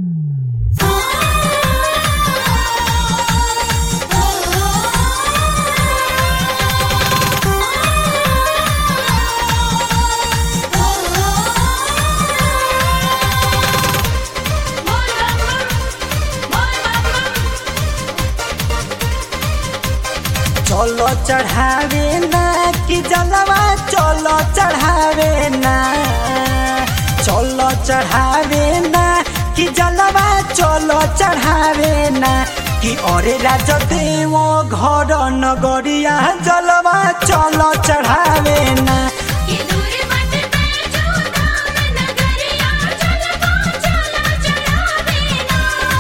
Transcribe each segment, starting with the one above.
चलो चढ़ावे ना कि जलवा चलो चढ़ावे ना चलो चढ़ावे ना कि जलवा चलो चढ़ावे ना कि अरे राजा देव घर नगरिया जलवा चलो चढ़ावे ना ये दूर मत बैठो धाम नगरिया चलबो चलो चढ़ावे ना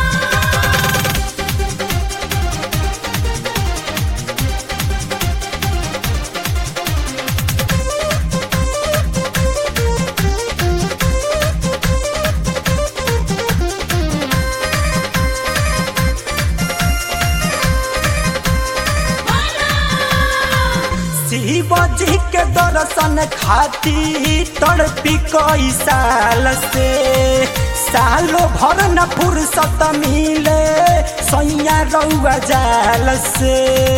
शिव जी के दर्शन खातिर तड़पी कई साल से सालों भर न फुर्सत मिले सैया रउआ जाल से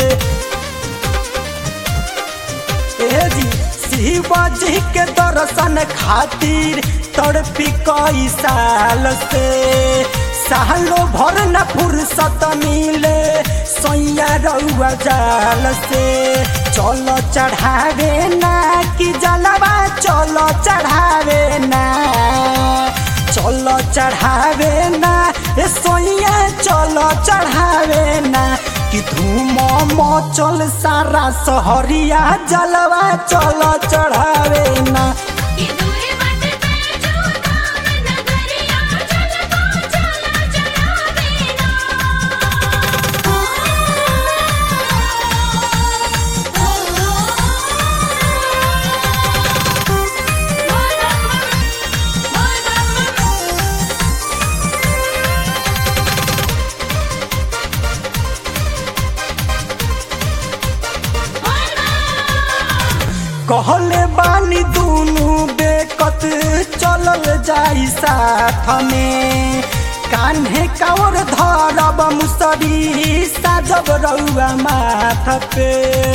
ए जी शिव जी के दर्शन खातिर तड़पी कई साल से सालों भर न फुर्सत मिले सैया रउआ जाल से चलो चढ़ावे ना कि जलवा चलो चढ़ावे ना चलो चढ़ावे ना ए सोइया चलो चढ़ावे ना कि धूम मचल सारा सहरिया जलवा चलो चढ़ावे ना ये दूर मत बैठो धाम नगरिया चलबो चलो चढ़ावे ना कहले बानी दुनु बेकत चलल जाई साथ में कान्हे कावर धरब मुसरी साजब रउआ माथ पे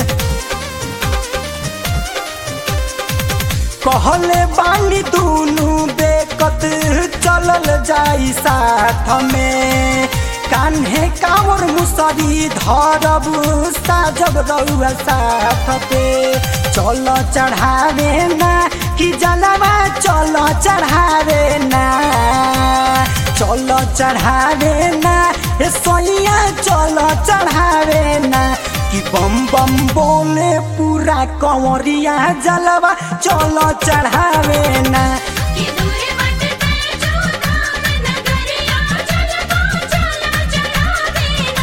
कहले बानी दुनु बेकत चलल जाई साथ में कान्हे कावर मुसरी धरब साजब रउआ साथ पे चलो चढ़ावे ना कि जलवा चलो चढ़ावे ना चलो चढ़ावे ना ए सोइया चलो चढ़ावे ना कि बम बम बोले पूरा कंवरिया जलवा चलो चढ़ावे ना ये दूर मत बैठो धाम नगरिया चलबो चलो चढ़ावे ना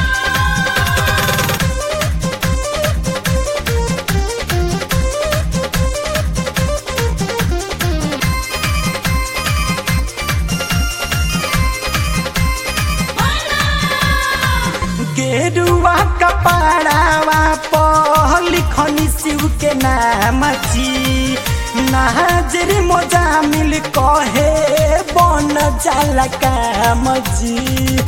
गेरुआ कपड़ावा पर लिखनी शिव के नाम जी नाजर मोजा मिल कहे बन जाला काम जी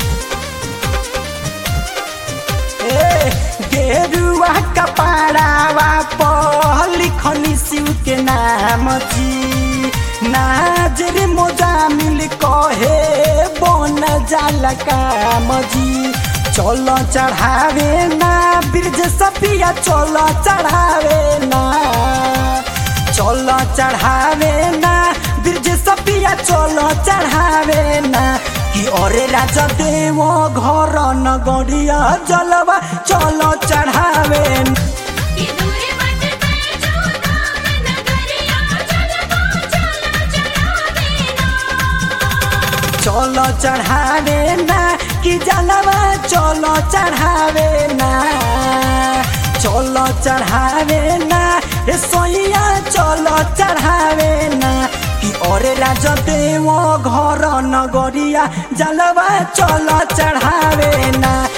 ए, गेरुआ कपड़ावा पर लिखनी शिव के नाम जी नाजर मोजा मिल कहे बन जाला काम जी चलो चढ़ावे ना ब्रिज सपिया चलो चढ़ावे ना चलो चढ़ावे ना ब्रिज सपिया चलो चढ़ावे ना कि अरे राजा देव घर नगरिया जलवा चलो चढ़ावे ना। ये दूर मत बैठो धाम नगरिया चलबो चलो चढ़ावे ना चलो चढ़ावे ना कि जलवा चलो चढ़ावे ना चलो चढ़ावे ना ए सोइया चलो चढ़ावे ना कि अरे राजा देव घर नगरिया जलवा चलो चढ़ावे ना